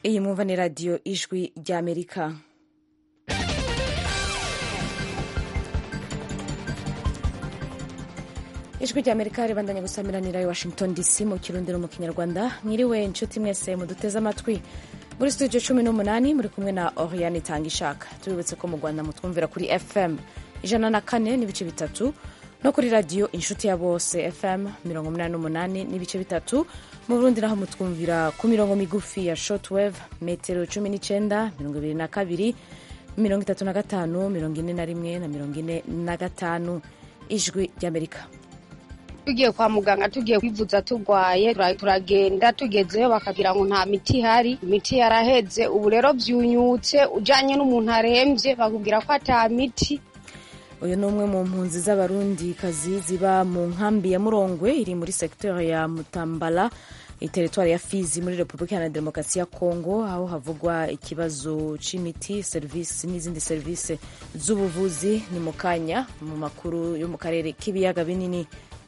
iyi mwumva ni radiyo ijwi ry'amerika ijwi ry'amerika ribandanya gusamiranira i washington dc mu kirundi no mu kinyarwanda mwiriwe inshuti mwese muduteze amatwi muri studio cumi n'umunani muri kumwe na oriane itanga ishaka tubibutse ko mu rwanda mutwumvira kuri fm ijana na kane n'ibice bitatu no kuri radiyo inshuti ya bose fm mirongo umunani n'umunani n'ibice bitatu mu burundi naho mutwumvira ku mirongo migufi ya shortwave metero cumi n'icyenda mirongo ibiri na kabiri mirongo itatu na gatanu mirongo ine na rimwe na mirongo ine na gatanu ijwi ry'amerika tugiye kwa muganga tugiye kwivuza turwaye turagenda tugezeyo bakabwira ngo nta miti ihari imiti yaraheze ubu rero byunyutse ujyanye n'umuntu arembye bakubwira ko ata miti uyu ni umwe mu mpunzi z'abarundi kazi ziba mu nkambi ya murongwe iri muri segiteri ya mutambala iteritwari ya fizi muri repubulika iharanira demokarasi ya kongo aho havugwa ikibazo c'imiti serivisi n'izindi serivisi z'ubuvuzi ni mu kanya mu makuru yo mu karere k'ibiyaga binini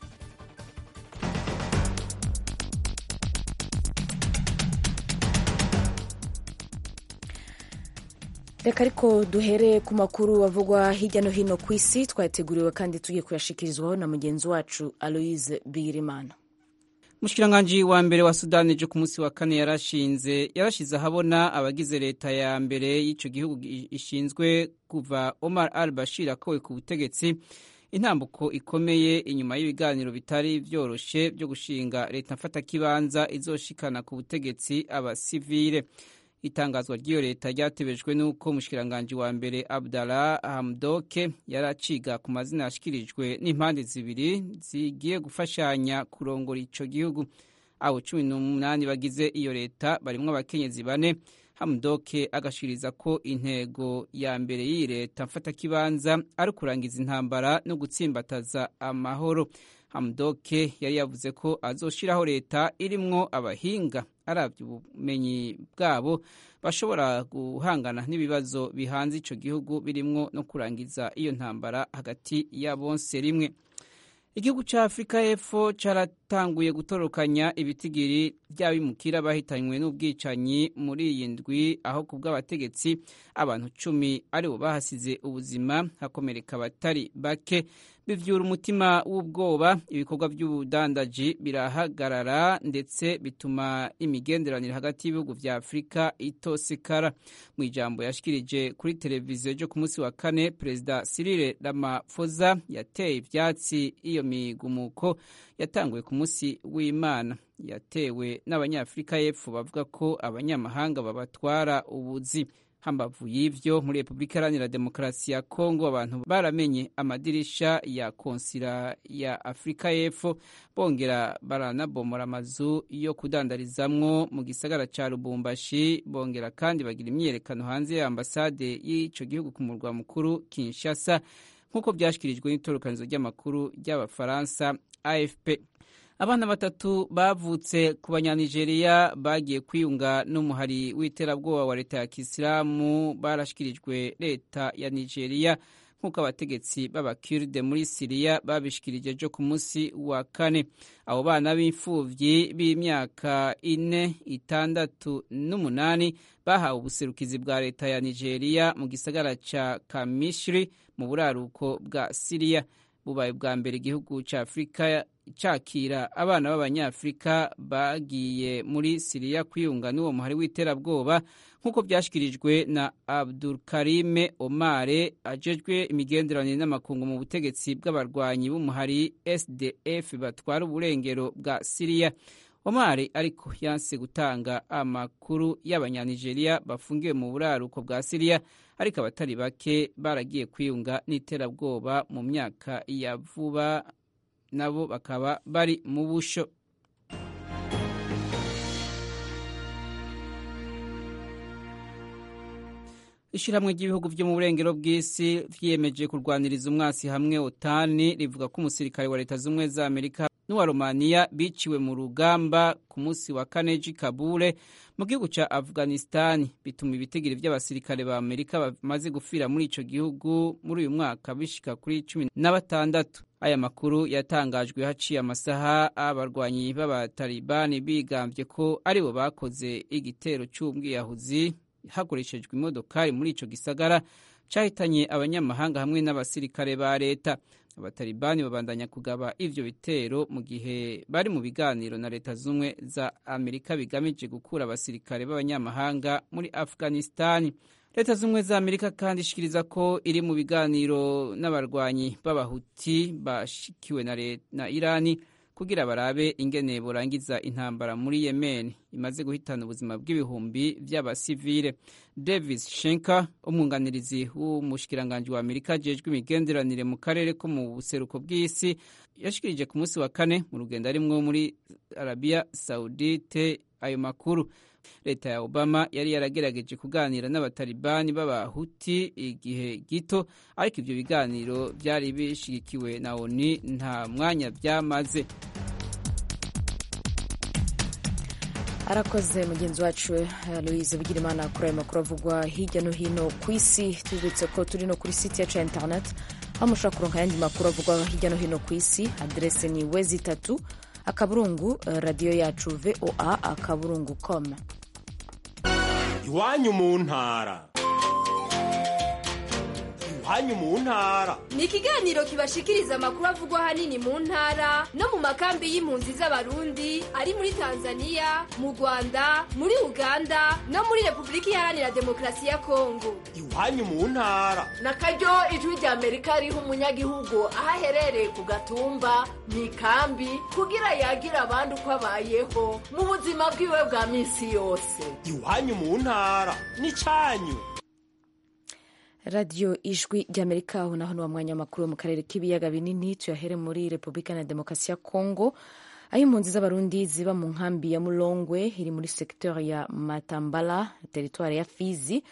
reka ariko duhere ku makuru avugwa hirya no hino ku isi twayateguriwe kandi tugiye kuyashikirizwaho na mugenzi wacu aloise bigirimana umushikiranganji wa mbere wa sudani ejo ku munsi wa kane yarashinze yarashize ahabona abagize leta ya mbere y'icyo gihugu ishinzwe kuva omar al bashir akowe ku butegetsi intambuko ikomeye inyuma y'ibiganiro bitari byoroshe byo gushinga leta mfatakibanza izoshikana ku butegetsi abasivile itangazwa ry'iyo leta ryatebejwe n'uko umushikiranganji wa mbere abdallah hamdoke yari aciga ku mazina yashikirijwe n'impande zibiri zigiye gufashanya kurongora ico gihugu abo cumi n'umunani bagize iyo leta barimwo abakenyezi bane hamdoke agashikiriza ko intego ya mbere y'iyi leta mfatakibanza ari ukurangiza intambara no gutsimbataza amahoro hamdoke yari yavuze ko azoshiraho leta irimwo abahinga aravye ubumenyi bwabo bashobora guhangana n'ibibazo bihanze ico gihugu birimwo no kurangiza iyo ntambara hagati ya bonse rimwe igihugu ca afurika y'epfo caratanguye gutorokanya ibitigiri vy'abimukira bahitanywe n'ubwicanyi muri iyi ndwi aho ku bw'abategetsi abantu cumi aribo bahasize ubuzima hakomereka abatari bake bivyura umutima w'ubwoba ibikorwa by'ubudandaji birahagarara ndetse bituma imigenderanire hagati y'ibihugu vya afurika itosekara mu ijambo yashikirije kuri televiziyo ryo ku munsi wa kane perezida cyril ramaphosa yateye ivyatsi iyo migumuko yatanguye ku munsi w'imana yatewe n'abanyafurika y'epfo bavuga ko abanyamahanga babatwara ubuzi hambavu y'ivyo muri repubulika iharanira demokarasi ya kongo abantu baramenye amadirisha ya konsila ya afurika y'epfo bongera baranabomora amazu yo kudandarizamwo mu gisagara ca lubumbashi bongera kandi bagira imyiyerekano hanze ya ambasade y'ico gihugu ku murwa mukuru kinshasa nk'uko vyashikirijwe n'itorokanizo ry'amakuru ry'abafaransa afp abana batatu bavutse ku banyanigeriya bagiye kwiyunga n'umuhari w'iterabwoba wa leta ya kisilamu barashikirijwe leta ya nigeria nk'uko abategetsi b'abakiride muri siriya babishikirije ejo ku munsi wa kane abo bana b'imfuvyi b'imyaka ine itandatu n'umunani bahawe ubuserukizi bwa leta ya nigeria mu gisagara ca kamishiri mu buraruko bwa siriya bubaye bwa mbere igihugu ca afurika cakira abana b'abanyafurika bagiye muri siriya kwiyunga n'uwo muhari w'iterabwoba nk'uko byashyikirijwe na abdulkarime omare ajejwe imigenderanire n'amakungu mu butegetsi bw'abarwanyi b'umuhari sdf batwara uburengero bwa siriya omari ariko yanse gutanga amakuru y'abanyanigeriya bafungiwe mu buraruko bwa siriya ariko abatari bake baragiye kwiyunga n'iterabwoba mu myaka ya vuba nabo bakaba bari mu busho ishyirahamwe ry'ibihugu byo mu burengero bw'isi vyiyemeje kurwaniriza umwasi hamwe otani rivuga ko umusirikare wa leta z'ubumwe za amerika n'uwa romaniya biciwe mu rugamba ku munsi wa kane j'i kabule mu gihugu ca afghanistani bituma ibitigiri vy'abasirikare ba amerika bamaze gufira muri ico gihugu muri uyu mwaka bishika kuri cumi na batandatu aya makuru yatangajwe haciye amasaha abarwanyi b'abatalibani bigambye ko aribo bakoze igitero c'ubwiyahuzi hakoreshejwe imodokari muri ico gisagara cahitanye abanyamahanga hamwe n'abasirikare ba leta abatalibani babandanya kugaba ivyo bitero mu gihe bari mu biganiro na leta zumwe za amerika bigamije gukura abasirikare b'abanyamahanga muri afghanistani leta zumwe za amerika kandi ishikiriza ko iri mu biganiro n'abarwanyi b'abahuti bashikiwe na, na irani kugira barabe ingene borangiza intambara muri yemen imaze guhitana ubuzima bw'ibihumbi vy'abasivile davis shenker umwunganirizi w'umushikiranganji wa amerika ajejwe imigenderanire mu karere ko mu buseruko bw'isi yashikirije ku munsi wa kane mu rugendo arimwo muri arabia saudite ayo makuru leta ya obama yari yaragerageje kuganira n'abatalibani b'abahuti igihe gito ariko ivyo biganiro vyari bishigikiwe na oni nta mwanya vyamaze arakoze mugenzi wacu louise bigirimana kuri ayo makuru avugwa hirya no hino ku isi tubibutse ko turi no kuri site yacu ya internet aho mushobora kuronka ayandi makuru avugwa hirya no hino ku isi aderese ni wezi itatu akaburungu radiyo yacu voa akaburungu com iwanyu mu ntara iwanyu mu ntara ni ikiganiro kibashikiriza amakuru avugwa ahanini mu ntara no mu makambi y'impunzi z'abarundi ari muri tanzania mu rwanda muri uganda no muri repubulika iharanira demokarasi ya kongo iwanyu mu ntara na karyo ijwi rya amerika riha umunyagihugu aho aherereye ku gatumba mu ikambi kugira yagira abandi uko abayeho mu buzima bwiwe bwa minsi yose iwanyu mu ntara ni cyanyu radiyo ijwi ry'amerika aho naho ni wa mwanya w'amakuru mu karere k'ibiyaga binini tuyahere muri repubulika na demokarasi ya kongo aho impunzi z'abarundi ziba mu nkambi ya mulongwe iri muri sekiteri ya matambala teritwari ya fizi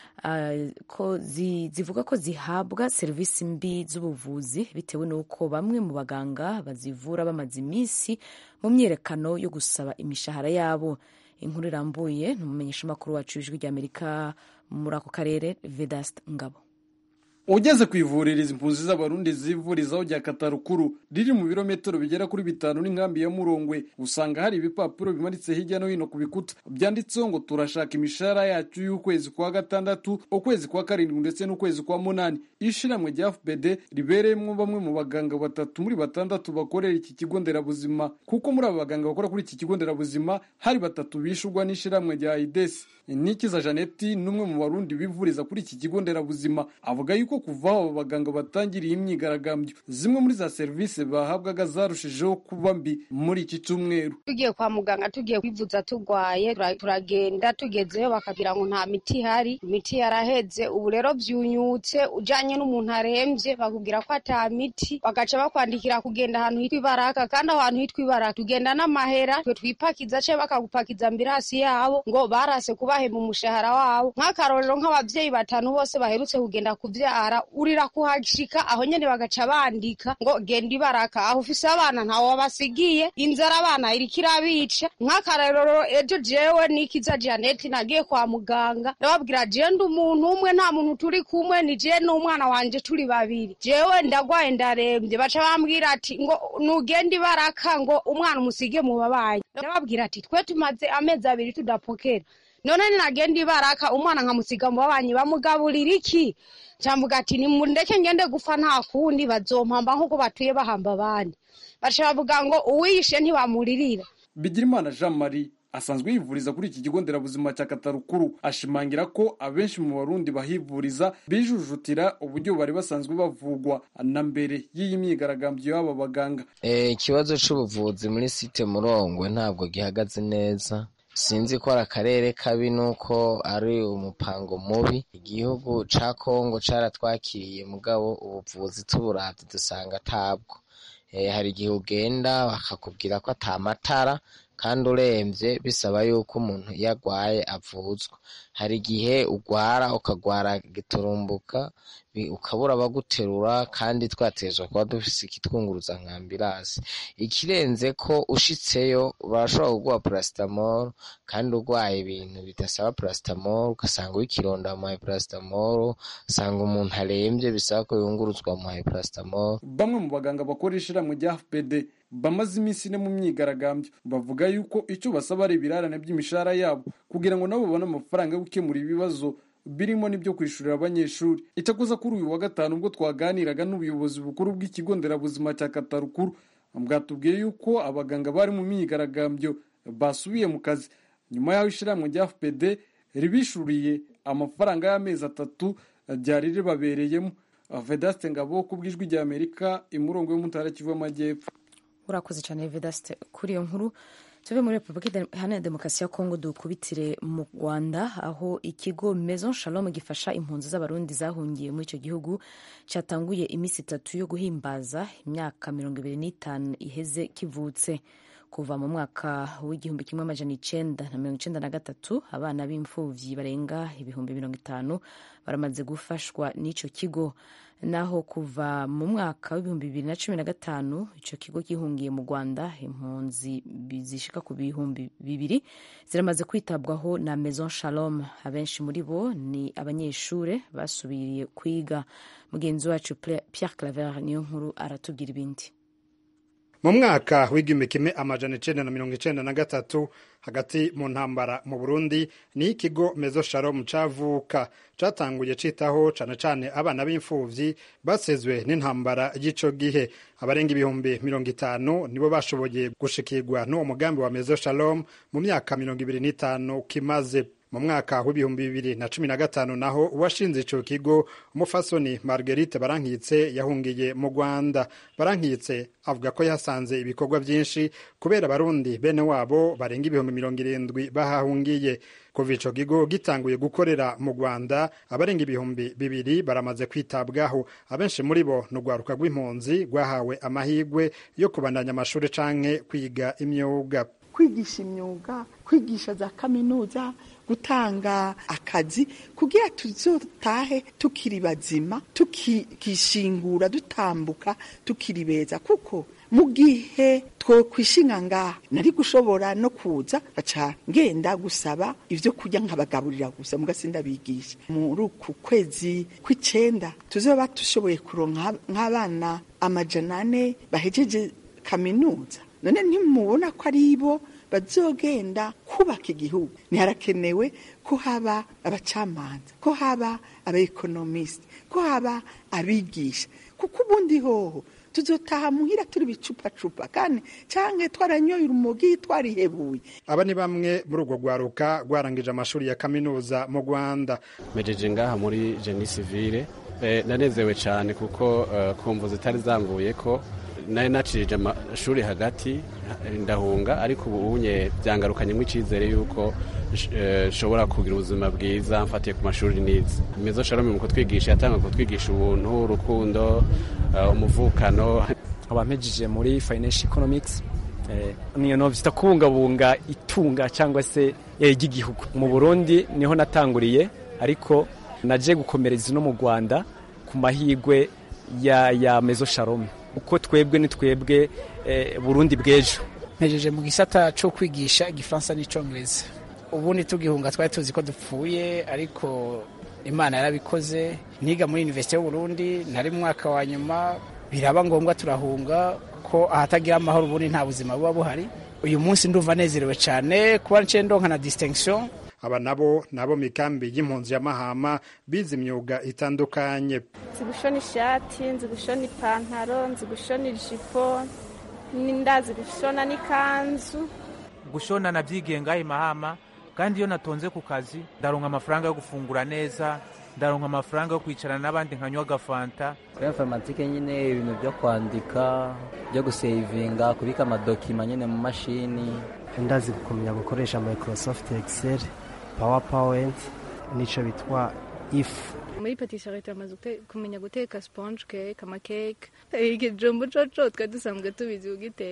uh, ko zi, zivuga ko zihabwa serivisi mbi z'ubuvuzi bitewe n'uko bamwe mu baganga bazivura bamaze iminsi mu myiyerekano yo gusaba imishahara yabo inkuru irambuye ni umumenyeshamakuru wacu w'ijwi ry'amerika muri ako karere vedast ngabo ugeze ku ivuriro izi mpunzi z'abarundi zivurizaho rya katarukuru riri mu birometero bigera kuri bitanu n'inkambi ya murongwe usanga hari ibipapuro bimanitse hirya no hino ku bikuta byanditseho ngo turashaka imishahara yacu y'ukwezi kwa gatandatu ukwezi kwa karindwi ndetse n'ukwezi kwa munani ishiramwe rya fpd ribereyemo bamwe mu baganga batatu muri batandatu bakorera iki kigo nderabuzima kuko muri aba baganga bakora kuri iki kigo nderabuzima hari batatu bishurwa n'ishiramwe rya idesi nikiza janeti n'umwe mu barundi bivuriza kuri iki kigo nderabuzima avuga yuko kuva aho abo baganga batangiriye imyigaragambyo zimwe muri za serivisi bahabwaga zarushijeho kuba mbi muri iki cyumweru tugiye kwa muganga tugiye kwivuza turwaye turagenda tugezeyo bakabwira ngo nta miti ihari imiti yaraheze ubu rero byunyutse ujanye n'umuntu arembye bakubwira ko ata miti bagaca bakwandikira kugenda ahantu hitwa ibaraka kandi aho hantu hitwa ibaraka tugenda n'amahera twe twipakiza ce bakagupakiza ambirasi yabo ngo barase kubahemba umushahara wabo nk'akarorero nk'abavyeyi batanu bose baherutse kugenda kuvyara urira kuhashika aho nyene bagaca bandika ngo genda ibaraka aho ufise abana ntawe wabasigiye inzara abana iriko irabica nk'akarorero ejo jewe nikiza janeti nagiye kwa muganga ndababwira jewe ndi umuntu umwe nta muntu turi kumwe ni jewe n'umwana wanje turi babiri jewe ndagwaye ndarembye baca bambwira ati ngo nugenda ibaraka ngo umwana umusige mu babanyi ndababwira ati twe tumaze amezi abiri tudapokera none ninagenda ibaraka umwana nkamusiga mu babanyi bamugaburira iki cambuga ati nimundeke ngende gufa nta kundi bazompamba nk'uko batuye bahamba abandi baca bavuga ngo uwiyishe ntibamuririra bigirimana jean marie asanzwe yivuriza kuri iki kigo nderabuzima cya katarukuru ashimangira ko abenshi mu barundi bahivuriza bijujutira uburyo bari basanzwe bavugwa na mbere y'iyi myigaragambyo y'aba baganga ikibazo c'ubuvuzi muri site murongwe ntabwo gihagaze neza sinzi ko ari akarere kabi nuko ari umupango mubi igihugu ca kongo caratwakiriye mugabo ubuvuzi tuburavye dusanga atabwo hari igihe ugenda bakakubwira ko ata matara kandi uremvye bisaba yuko umuntu iyo agwaye avuzwa hari igihe ugwara ukagwara giturumbuka ukabura abaguterura kandi twatezwa kuba dufise ikitwunguruza nka ambirasi ikirenze ko ushitseyo barashobora kuguha paracetamol kandi urwaye ibintu bidasaba paracetamol ugasanga w'ikironda bamuhaye paracetamol usanga umuntu arembye bisaba ko yunguruzwa bamuhaye paracetamol bamwe mu baganga bakora ishirahamwe rya fpd bamaze iminsi ine mu myigaragambyo bavuga yuko icyo basaba ari ibirarane by'imishahara yabo kugira ngo nabo babone amafaranga yo gukemura ibibazo birimo n'ibyo kwishurira abanyeshuri icyakoza kuri uyu wa gatanu ubwo twaganiraga n'ubuyobozi bukuru bw'ikigo nderabuzima cya katarukuru bwatubwiye yuko abaganga bari mu myigaragambyo basubiye mu kazi nyuma y'aho ishyirahamwe rya fpd ribishuriye amafaranga y'amezi atatu ryari ribabereyemo vedaste ngabo ku bw'ijwi rya amerika imurongo yo mu ntara kivu y'amajyepfo urakoze cyane vedaste kuri iyo nkuru tuve muri repubulika iharanira demokarasi ya kongo dukubitire mu rwanda aho ikigo maison shalom gifasha impunzi z'abarundi zahungiye muri icyo gihugu cyatanguye iminsi itatu yo guhimbaza imyaka mirongo ibiri n'itanu iheze kivutse kuva mu mwaka w'igihumbi kimwe amajana icenda na mirongo icenda na gatatu abana b'imfuvyi barenga ibihumbi mirongo itanu baramaze gufashwa n'ico kigo naho kuva mu mwaka w'ibihumbi bibiri na cumi na gatanu ico kigo gihungiye mu rwanda impunzi zishika ku bihumbi bibiri ziramaze kwitabwaho na maison shalom abenshi muri bo ni abanyeshure basubiriye kwiga mugenzi wacu pierre claver niyo nkuru aratubwira ibindi mu mwaka w'igihumbi kimwe amajana icenda na mirongo icenda na gatatu hagati mu ntambara mu burundi ni ikigo mezo shalom cavuka catanguye citaho cane cane abana b'imfuvyi basezwe n'intambara y'ico gihe abarenga ibihumbi mirongo itanu nibo bashoboye gushikirwa n'uwo mugambi wa mezo shalom mu myaka mirongo ibiri n'itanu kimaze mu mwaka w'ibihumbi bibiri na cumi na gatanu naho uwashinze ico kigo umufasoni marguerite barankitse yahungiye mu rwanda barankitse avuga ko yasanze ibikorwa byinshi kubera abarundi bene wabo barenga ibihumbi mirongo irindwi bahahungiye kuva ico kigo gitanguye gukorera mu rwanda abarenga ibihumbi bibiri baramaze kwitabwaho abenshi muri bo ni urwaruka rw'impunzi rwahawe amahirwe yo kubandanya amashuri canke kwiga imyuga kwigisha imyuga kwigisha za kaminuza gutanga akazi kugira tuzotahe tukiri bazima tukishingura dutambuka tukiri beza kuko mu gihe twokwishinga ngaha nari gushobora no kuza baca ngenda gusaba ibyo kurya nkabagaburira gusa mugasinda bigisha muri uku kwezi kw'icenda tuzoba dushoboye kuronka nk'abana amajana ane bahejeje kaminuza none ntimubona ko ari bo bazogenda kubaka igihugu ntiharakenewe ko haba abacamanza ko haba abaekonomisite ko haba abigisha kuko ubundi hoho tuzotaha muhira turi bicupacupa kandi canke twaranyoye urumogi twarihebuye aba ni bamwe muri urwo rwaruka rwarangije amashuri ya kaminuza mu rwanda mejeje ngaha muri jeni sivile nanezewe cyane kuko kumva zitari zanguye ko nari nacirije amashuri hagati ndahunga ariko ubu unye byangarukanyemo icyizere y'uko nshobora kugira ubuzima bwiza mfatiye ku mashuri nize mezo shalom mu kutwigisha yatanga kutwigisha ubuntu urukundo umuvukano abampejeje muri financial economics niyo no vyita kubungabunga itunga cyangwa se ry'igihugu mu Burundi niho natanguriye ariko naje gukomereza no mu Rwanda ku mahigwe ya ya mezo shalom uko twebwe ni twebwe burundi bw'ejo mpejeje mu gisata cyo kwigisha igifaransa n'icyongereza ubundi tugihunga twari tuzi ko dupfuye ariko imana yarabikoze niga muri univerisite y'uburundi ntari mu mwaka wa nyuma biraba ngombwa turahunga ko ahatagira amahoro ubundi nta buzima buba buhari uyu munsi ndumva nezerewe cyane kuba nce ndonka na distinction aba nabo nabo mikambi y'impunzi ya mahama bize imyuga itandukanye nzi gushona ishati nzi gushona ipantaro nzi gushona ijipo ndazi gushona n'ikanzu gushona nabyigiye ngaho mahama kandi iyo natonze ku kazi ndaronka amafaranga yo gufungura neza ndaronka amafaranga yo kwicarana n'abandi nkanywa agafanta kuri informatike nyine ibintu byo kwandika byo gusevinga kubika amadokima nyine mu mashini ndazi kumenya gukoresha microsoft excel powerpoint nicyo bitwa ifu muri patisserie turamaze kumenya guteka sponge cake amakeke ikijumbu coco twari dusanzwe tubizi kugiteka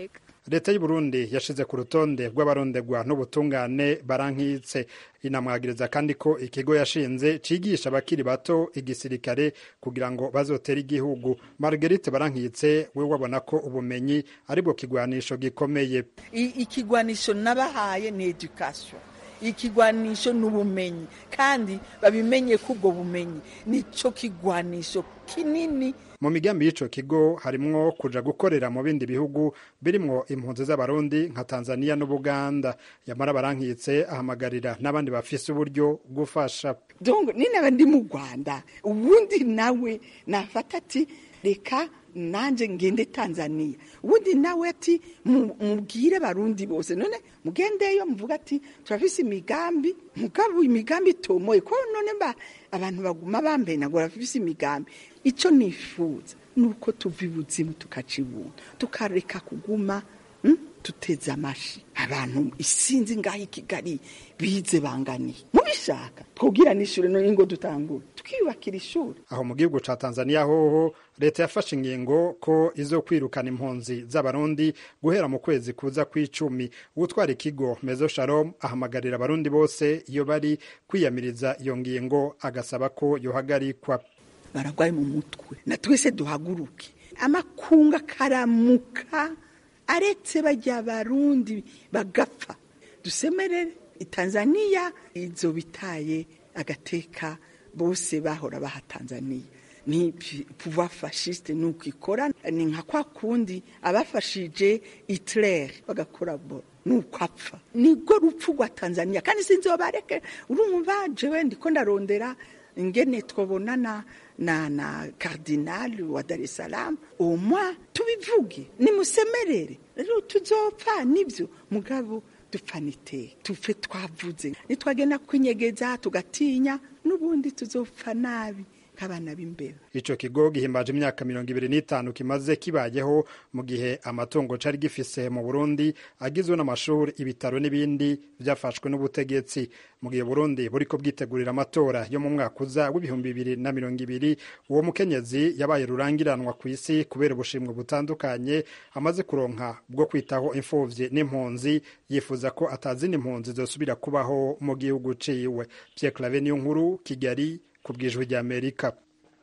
leta y'u Burundi yashize ku rutonde rw'abarondegwa n'ubutungane barankitse inamwagiriza kandi ko ikigo yashinze cigisha abakiri bato igisirikare kugira ngo bazotere igihugu Marguerite barankitse we wabona ko ubumenyi aribwo kigwanisho gikomeye ikigwanisho nabahaye ni education ikigwanisho ni ubumenyi kandi babimenye ko ubwo bumenyi nico kigwanisho kinini mu migambi y'ico kigo harimwo kuja gukorera mu bindi bihugu birimwo impunzi z'abarundi nka tanzania n'ubuganda yamara barankitse ahamagarira n'abandi bafise uburyo gufasha donc ninaba ndi mu rwanda ubundi nawe nafata ati reka nanje ngende tanzania ubundi nawe ati mubwire barundi bose none mugendeyo muvuga ati turafise imigambi mugabo imigambi itomoye ko none ba abantu baguma bambenagura bafise imigambi ico nifuza nuko tuva ibuzimu tukaca ibuntu tukareka kuguma mm? tuteze amashi abantu isinzi ngaho i kigali bize banganiye mubishaka twubwira n'ishuri none ngo dutangure twiyubakira ishuri aho mu gihugu ca tanzania hoho leta yafashe ingingo ko izo kwirukana impunzi z'abarundi guhera mu kwezi kuza kw'icumi utwara ikigo mezo shalom ahamagarira abarundi bose iyo bari kwiyamiriza iyo ngingo agasaba ko yohagarikwa baragwaye mu mutwe na twese duhaguruke amakunga karamuka aretse bajya barundi bagapfa dusemerere tanzania izo bitaye agateka bose bahora baha tanzania ni pouvoir fasciste nuko ikora ni nka kwa kundi abafashije Hitler bagakora bo nuko apfa nibwo rupfu rwa tanzania kandi sinzi bareke urumva jewe ndiko ndarondera ingene twabonana na na cardinal wa Dar es Salaam omwa tubivuge nimusemerere rero tuzopfa nivyo mugabo dupfanite tufe twavuze nitwagenda kwinyegeza tugatinya n'ubundi tuzopfa nabi nk'abana b'imbeba ico kigo gihimbaje imyaka mirongo ibiri n'itanu kimaze kibayeho mu gihe amatungo cari gifise mu burundi agizwe n'amashuri ibitaro n'ibindi vyafashwe n'ubutegetsi mu gihe burundi buriko bwitegurira amatora yo mu mwaka uza w'ibihumbi bibiri na mirongo ibiri uwo mukenyezi yabaye rurangiranwa ku isi kubera ubushimwe butandukanye amaze kuronka bwo kwitaho imfuvyi n'impunzi yifuza ko atazindi impunzi zosubira kubaho mu gihugu ciwe Pierre Claver niyo nkuru Kigali ku bwijwi rya Amerika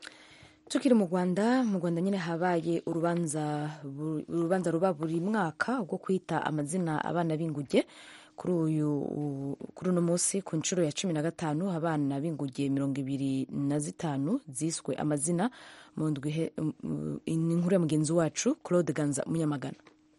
tukiri mu rwanda mu rwanda nyine habaye urubanza urubanza ruba buri mwaka rwo kwita amazina abana b'inguge kuri uyu kuri uno munsi ku nshuro ya cumi na gatanu abana b'inguge mirongo ibiri na zitanu ziswe amazina mu ndwi inkuru ya mugenzi wacu claude ganza munyamagana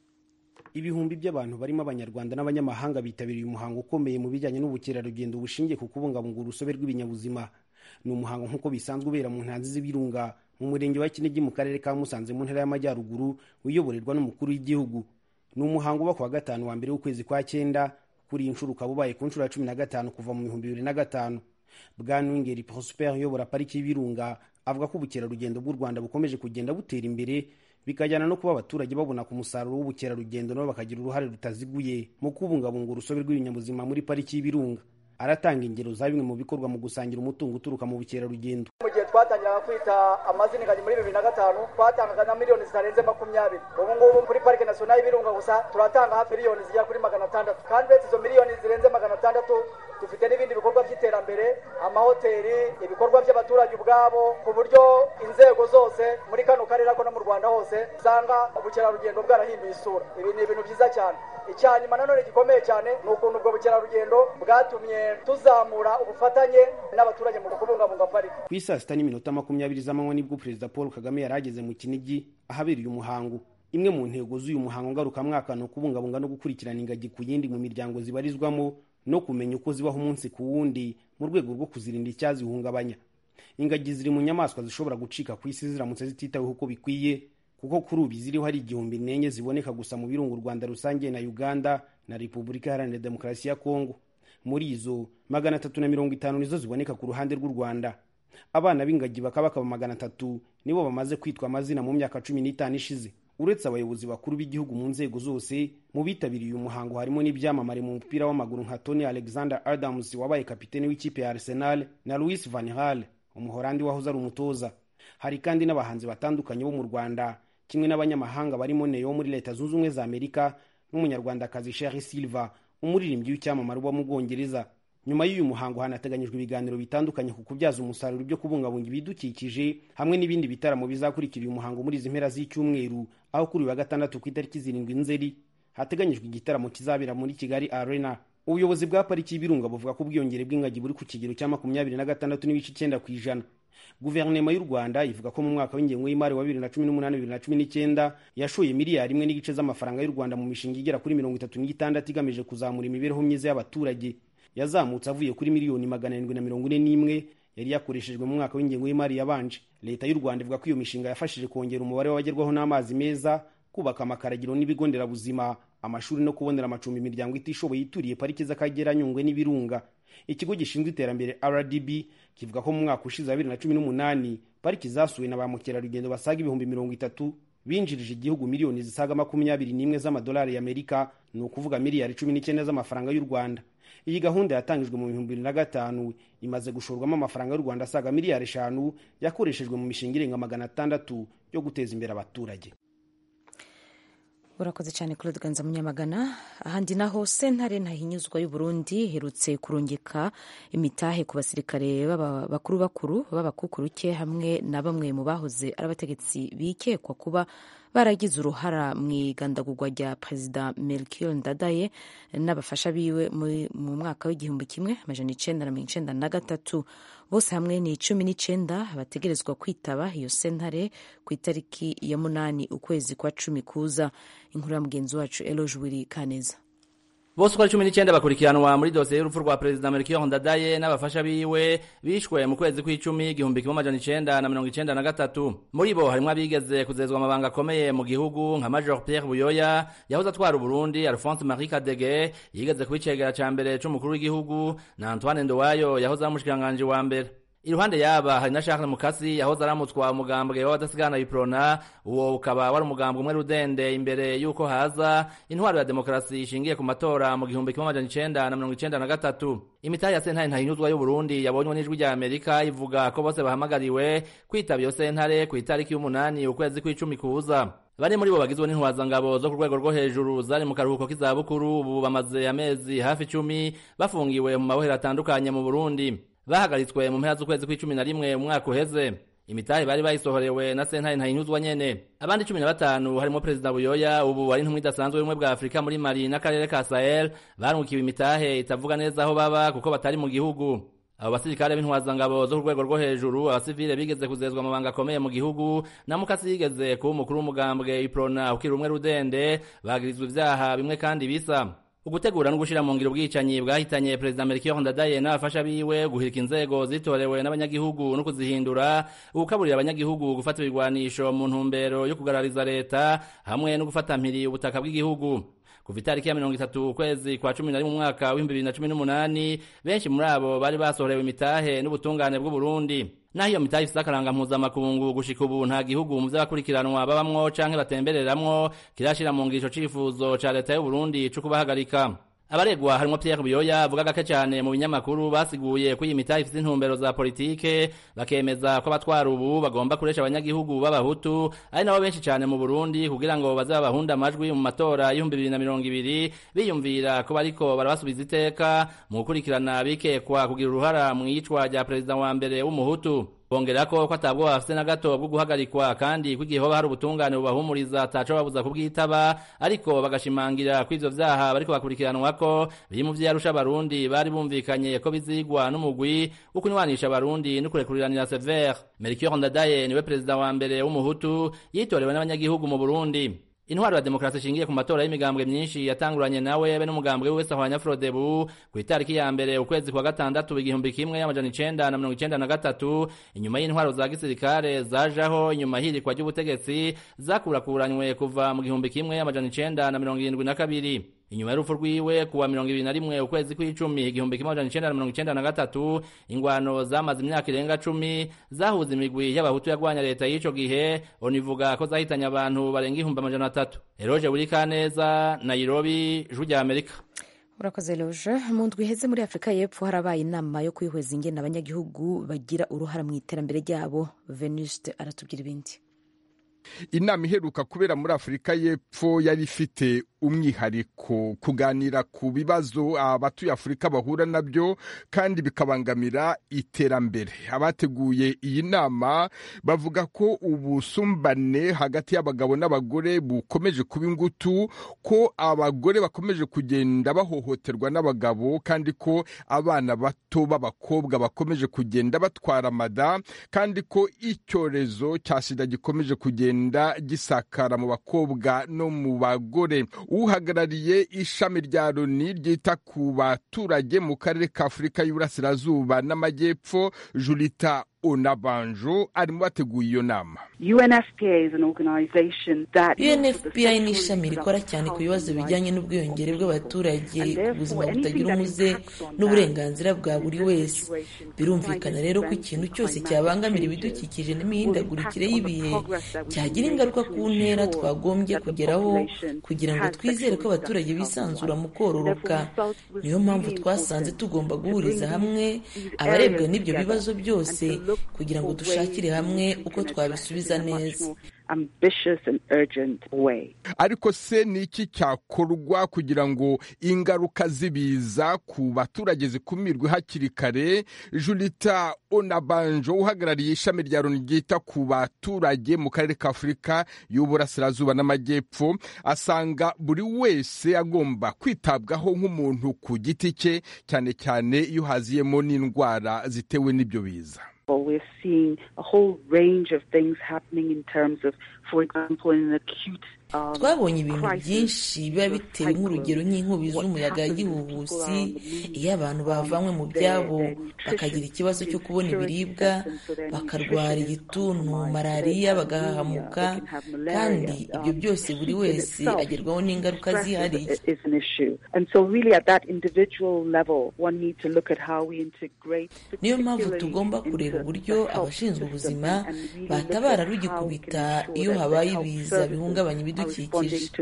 ibihumbi by'abantu barimo abanyarwanda n'abanyamahanga bitabiriye umuhango ukomeye mu bijyanye n'ubukerarugendo bushingiye ku kubungabunga urusobe rw'ibinyabuzima ni umuhango nk'uko bisanzwe ubera mu ntanzi z'ibirunga mu murenge wa kinigi mu karere ka musanze mu ntara y'amajyaruguru uyoborerwa n'umukuru w'igihugu ni umuhango uba ku wa gatanu wa mbere w'ukwezi kwa cyenda kuri iyi nshuro ukaba ubaye ku nshuro ya cumi na gatanu kuva mu bihumbi bibiri na gatanu bwana wingeri prosper uyobora pariki y'ibirunga avuga ko ubukerarugendo bw'u rwanda bukomeje kugenda butera imbere bikajyana no kuba abaturage babona ku musaruro w'ubukerarugendo nabo bakagira uruhare rutaziguye mu kubungabunga urusobe rw'ibinyabuzima muri pariki y'ibirunga aratanga ingero za bimwe mu bikorwa mu gusangira umutungo uturuka mu bukerarugendo mu gihe twatangiraga kwita amazina ingagi muri bibiri na gatanu twatangaga na miliyoni zitarenze makumyabiri ubu ngubu kuri parike nasiyonali y'ibirunga gusa turatanga hafi miliyoni zigera kuri magana atandatu kandi uretse izo miliyoni zirenze magana atandatu dufite n'ibindi bikorwa by'iterambere amahoteli ibikorwa by'abaturage ubwabo ku buryo inzego zose muri kano karere ako no mu rwanda hose usanga ubukerarugendo bwarahinduye isura ibi ni ibintu byiza cyane icyanyuma nanone gikomeye cyane ni ukuntu ubwo bukerarugendo bwatumye tuzamura ubufatanye n'abaturage mu kubungabunga pariki ku isaa sita n'iminota makumyabiri z'amanywa nibwo perezida paul kagame yari ageze mu kinigi ahabereye umuhango imwe mu ntego z'uyu muhango ngarukamwaka ni ukubungabunga no gukurikirana ingagi ku yindi mu miryango zibarizwamo no kumenya uko zibaho umunsi ku wundi mu rwego rwo kuzirinda icyazihungabanya ingagi ziri mu nyamaswa zishobora gucika ku isi ziramutse zititaweho uko bikwiye kuko kuri ubu ziriho hari igihumbi n'enye ziboneka gusa mu birunga u rwanda rusange na uganda na repubulika iharanira demokarasi ya kongo muri izo magana atatu na mirongo itanu nizo ziboneka ku ruhande rw'u rwanda abana b'ingagi bakaba bakaba magana atatu nibo bamaze kwitwa amazina mu myaka cumi n'itanu ishize uretse abayobozi bakuru b'igihugu mu nzego zose mu bitabiriye uyu muhango harimo n'ibyamamare mu mupira w'amaguru nka tony alexander adams wabaye kapitene w'ikipe ya arsenal na louis van hal umuhorandi wahoze ari umutoza hari kandi n'abahanzi batandukanye bo mu rwanda kimwe n'abanyamahanga barimo neo muri leta zunze ubumwe za amerika n'umunyarwandakazi sheri silva umuririmbyi w'icyamamare uba mu bwongereza nyuma y'uyu muhango hanateganyijwe ibiganiro bitandukanye ku kubyaza umusaruro ibyo kubungabunga ibidukikije hamwe n'ibindi bitaramo bizakurikira uyu muhango muri izi mpera z'icyumweru aho kuri uyu wa gatandatu ku itariki zirindwi nzeri hateganyijwe igitaramo kizabera muri kigali arena ubuyobozi bwa pariki y'ibirunga buvuga ko ubwiyongere bw'ingagi buri ku kigero cya makumyabiri na gatandatu n'ibice icyenda ku ijana guverinoma y'u rwanda ivuga ko mu mwaka w'ingengo y'imari wa bibiri na cumi n'umunani bibiri na cumi n'icyenda yashoye miliyari imwe n'igice z'amafaranga y'u rwanda mu mishinga igera kuri mirongo itatu n'itandatu igamije kuzamura imibereho myiza y'abaturage yazamutse avuye kuri miliyoni magana arindwi na mirongo ine n'imwe yari yakoreshejwe mu mwaka w'ingengo y'imari yabanje leta y'u rwanda ivuga ko iyo mishinga yafashije kongera umubare w'abagerwaho n'amazi meza kubaka amakaragiro n'ibigo nderabuzima amashuri no kubonera amacumbi imiryango itishoboye ituriye pariki z'akagera nyungwe n'ibirunga ikigo gishinzwe iterambere rdb kivuga ko mu mwaka ushize wa bibiri na cumi n'umunani pariki zasuwe na ba mukerarugendo basaga ibihumbi mirongo itatu binjirije igihugu miliyoni zisaga makumyabiri n'imwe z'amadolari y'amerika ni ukuvuga miliyari cumi n'icyenda z'amafaranga y'u rwanda iyi gahunda yatangijwe mu bihumbi bibiri na gatanu imaze gushorwamo amafaranga y'u rwanda asaga miliyari eshanu yakoreshejwe mu mishinga irenga magana atandatu yo guteza imbere abaturage urakoze cyane claude ganza munyamagana ahandi naho sentare ntahinyuzwa y'uburundi iherutse kurungika imitahe ku basirikare bakuru bakuru b'abakukuruke hamwe na bamwe mu bahoze ari abategetsi bikekwa kuba baragize uruhara mu igandagurwa rya perezida melchior ndadaye n'abafasha biwe mu mwaka w'igihumbi kimwe amajana icenda na mirongo icenda na gatatu bose hamwe ni cumi n'icenda bategerezwa kwitaba iyo sentare ku itariki ya munani ukwezi kwa cumi kuza inkuru ya mugenzi wacu eloge wiri kaneza bose uko ari cumi n'icyenda bakurikiranwa muri dosiye y'urupfu rwa perezida melchior ndadaye n'abafasha biwe bishwe mu kwezi kw'icumi igihumbi kimwe amajana icenda na mirongo icenda na gatatu muri bo harimwo abigeze kuzezwa amabanga akomeye mu gihugu nka major pierre buyoya yahoze atwara uburundi alphonse marie kadege yigeze kuba icegera ca mbere c'umukuru w'igihugu na antoine ndowayo yahoze ari umushikiranganji wa mbere iruhande yaba hari na Charles Mukasi yahoze aramutwa umugambwe w'abadasigana iprona uwo ukaba wari umugambwe umwe rudende imbere yuko haza intwaro ya demokarasi ishingiye ku matora mu gihumbi kimwe amajana icenda na mirongo icenda na gatatu imitahe ya sentare ntahinyuzwa y'uburundi yabonywe n'ijwi rya amerika ivuga ko bose bahamagariwe kwitaba iyo sentare ku itariki y'umunani ukwezi kw'icumi kuza bane muri bo bagizwe n'intwazangabo zo ku rwego rwo hejuru zari mu karuhuko k'izabukuru ubu bamaze amezi hafi icumi bafungiwe mu mabohero atandukanye mu burundi bahagaritswe mu mpera z'ukwezi kw'icumi na rimwe umwaka uheze imitahe bari bayisohorewe na sentare ntahinyuzwa nyene abandi cumi na batanu harimo perezida buyoya ubu ari intumwa idasanzwe y'ubumwe bwa afurika muri mali n'akarere ka sahel barungikiwe imitahe itavuga neza aho baba kuko batari mu gihugu abo basirikare b'intwazangabo zo ku rwego rwo hejuru abasivile bigeze kuzezwa amabanga akomeye mu gihugu na mukasi yigeze kuba umukuru w'umugambwe iprona ukiri umwe rudende bagirizwa ivyaha bimwe kandi bisa ugutegura no gushira mu ngiro ubwicanyi bwahitanye perezida Melchior Ndadaye n'abafasha biwe guhirika inzego zitorewe n'abanyagihugu no kuzihindura ugukaburira abanyagihugu gufata ibigwanisho mu ntumbero yo kugarariza leta hamwe no gufata mpiri ubutaka bw'igihugu kuva itariki ya mirongo itatu ukwezi kwa cumi na rimwe umwaka w'ibihumbi bibiri na cumi n'umunani benshi muri abo bari basohorewe imitahe n'ubutungane bw'uburundi naho iyo mitahe ifise akaranga mpuzamakungu gushika ubu nta gihugu mu vy'abakurikiranwa babamwo canke batembereramwo kirashira mu ngisho cifuzo ca leta y'uburundi co kubahagarika abaregwa harimwo Pierre Buyoya avuga gake cyane mu binyamakuru basiguye ko iyi mitahe ifite intumbero za politike bakemeza ko abatwara ubu bagomba kuresha abanyagihugu b'abahutu ari nabo benshi cyane mu Burundi kugira ngo baze babahunda amajwi mu matora y'ibihumbi bibiri na mirongo ibiri biyumvira ko bariko barabasubiza iteka mu gukurikirana bikekwa kugira uruhara mu iyicwa rya perezida wa mbere w'umuhutu bongera ko ko atabwo bafite na gato bwo guhagarikwa kandi ko igihe hoba hari ubutungane bubahumuriza ataco babuza kubwitaba ariko bagashimangira ko ivyo vyaha bariko bakurikiranwa ko biri mu vyarusha abarundi bari bumvikanye ko bizigwa n'umugwi wo kunywanisha abarundi no kurekuriranira severe melchior ndadaye niwe perezida wa mbere w'umuhutu yitorewe n'abanyagihugu mu burundi intwaro ya demokarasi ishingiye ku matora y'imigambwe myinshi yatanguranye nawe be n'umugambwe wese ahwanya frodebu ku itariki ya mbere ukwezi kwa gatandatu igihumbi kimwe amajana icenda na mirongo icenda na gatatu inyuma y'intwaro za gisirikare zajaho inyuma hirikwa ry'ubutegetsi zakurakuranywe kuva mu gihumbi kimwe amajana icenda na mirongo irindwi na kabiri inyuma y'urupfu rwiwe kuwa mirongo ibiri na rimwe ukwezi kw'icumi igihumbi kimwe amajana icenda na mirongo icenda na gatatu ingwano zamaze imyaka irenga cumi zahuza imigwi y'abahutu yagwanya leta y'ico gihe onivuga ko zahitanye abantu barenga ihumbi amajana atatu eroje buri kaneza nairobi ijwi rya amerika urakoze loje mu ndwi iheze muri afurika y'epfo harabaye inama yo kwihweza ingene abanyagihugu bagira uruhara mu iterambere ryabo venuste aratubwira ibindi inama iheruka kubera muri afurika y'epfo yari ifite umwihariko kuganira ku bibazo abatuye afurika bahura nabyo kandi bikabangamira iterambere abateguye iyi nama bavuga ko ubusumbane hagati y'abagabo n'abagore bukomeje kuba ingutu ko abagore bakomeje kugenda bahohoterwa n'abagabo kandi ko abana bato b'abakobwa bakomeje kugenda batwara amada kandi ko icyorezo cya sida gikomeje kugenda gisakara mu bakobwa no mu bagore uhagarariye ishami rya loni ryita ku baturage mu karere ka afurika y'uburasirazuba n'amajyepfo julita onabanjo arimo bateguye iyo nama unfpa ni ishami rikora cyane ku bibazo bijyanye n'ubwiyongere bw'abaturage ku buzima butagira umuze n'uburenganzira bwa buri wese birumvikana rero ko ikintu cyose cyabangamira ibidukikije n'imihindagurikire y'ibihe cyagira ingaruka ku ntera twagombye kugeraho kugira ngo twizere ko abaturage bisanzura mu kororoka niyo mpamvu twasanze tugomba guhuriza hamwe abarebwa n'ibyo bibazo byose kugira ngo dushakire hamwe uko twabisubiza neza ariko se ni iki cyakorwa kugira ngo ingaruka z'ibiza ku baturage zikumirwe hakiri kare julita onabanjo uhagarariye ishami rya loni ryita ku baturage mu karere ka afurika y'uburasirazuba n'amajyepfo asanga buri wese agomba kwitabwaho nk'umuntu ku giti cye cyane cyane iyo haziyemo n'indwara zitewe n'ibyo biza We're seeing a whole range of things happening in terms of, for example, in an acute twabonye ibintu byinshi biba bitewe nk'urugero nk'inkubi z'umuyaga y'igihuhusi iyo abantu bavanywe mu byabo bakagira ikibazo cyo kubona ibiribwa bakarwara igituntu malariya bagahahamuka kandi ibyo byose buri wese agerwaho n'ingaruka zihariye niyo mpamvu tugomba kureba uburyo abashinzwe ubuzima batabara rugikubita iyo habaye ibiza bihungabanya ibidukikije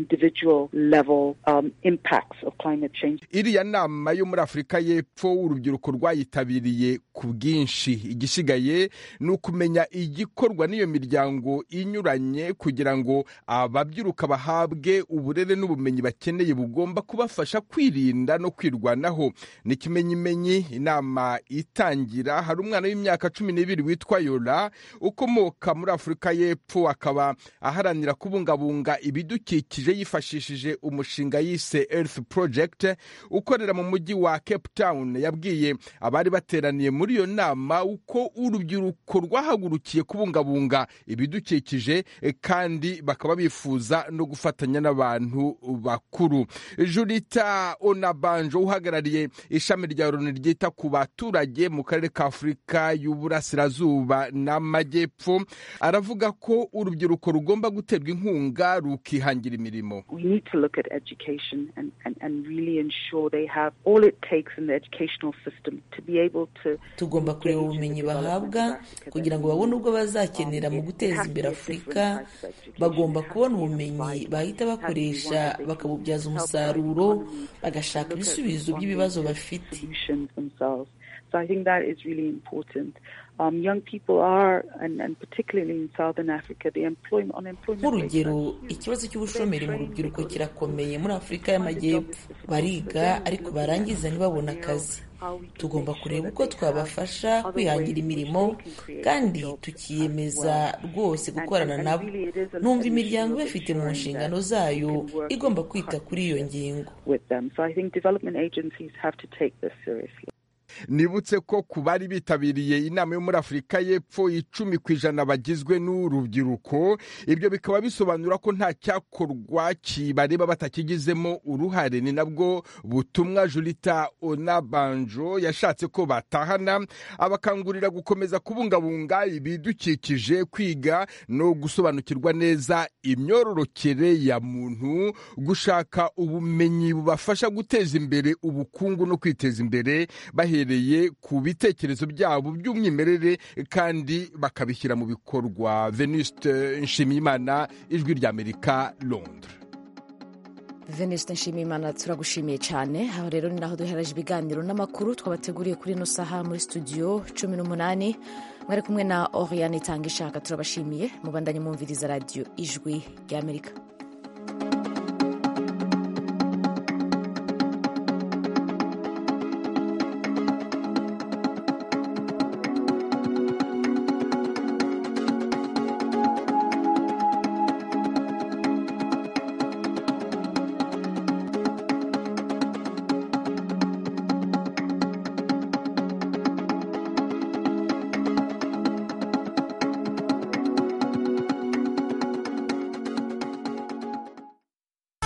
iriya nama yo muri afurika y'epfo urubyiruko rwayitabiriye ku bwinshi igisigaye ni ukumenya igikorwa n'iyo miryango inyuranye kugira ngo ababyiruka bahabwe uburere n'ubumenyi bakeneye bugomba kubafasha kwirinda no kwirwanaho ni ikimenyimenyi inama itangira hari umwana w'imyaka cumi n'ibiri witwa yora ukomoka muri afurika y'epfo akaba aharanira kubungabunga ibidukikije yifashishije umushinga yise earth project ukorera mu mujyi wa cape town yabwiye abari bateraniye muri iyo nama uko urubyiruko rwahagurukiye kubungabunga ibidukikije kandi bakaba bifuza no gufatanya n'abantu bakuru julita onabanjo uhagarariye ishami rya loni ryita ku baturage mu karere ka afurika y'uburasirazuba n'amajyepfo aravuga ko urubyiruko rugomba guterwa inkunga rukihangira imirimo tugomba kureba ubumenyi bahabwa kugira ngo babone ubwo bazakenera mu guteza imbere afurika bagomba kubona ubumenyi bahita bakoresha bakabubyaza umusaruro bagashaka ibisubizo by'ibibazo bafite So I think that is really important. Um, young people are, and, and particularly in Southern Africa, the employment, unemployment nk'urugero ikibazo cy'ubushomeri mu rubyiruko kirakomeye muri afurika y'amajyepfo bariga ariko barangiza ntibabone akazi tugomba kureba uko twabafasha kwihangira imirimo kandi tukiyemeza rwose gukorana nabo numva imiryango ibafite mu nshingano zayo igomba kwita kuri iyo ngingo nibutse ko ku bari bitabiriye inama yo muri afurika y'epfo icumi ku ijana bagizwe n'urubyiruko ibyo bikaba bisobanura ko nta cyakorwa kibareba batakigizemo uruhare ni nabwo butumwa julita onabanjo yashatse ko batahana abakangurira gukomeza kubungabunga ibidukikije kwiga no gusobanukirwa neza imyororokere ya muntu gushaka ubumenyi bubafasha guteza imbere ubukungu no kwiteza imbere bahereye ku bitekerezo byabo by'umwimerere kandi bakabishyira mu bikorwa venuste nshimiyimana ijwi ry'amerika londres venuste nshimiyimana turagushimiye cyane aho rero ni naho duhereje ibiganiro n'amakuru twabateguriye kuri ino saha muri studio cumi n'umunani mwari kumwe na oriane itanga ishaka turabashimiye mubandanye mwumviriza radiyo ijwi ry'amerika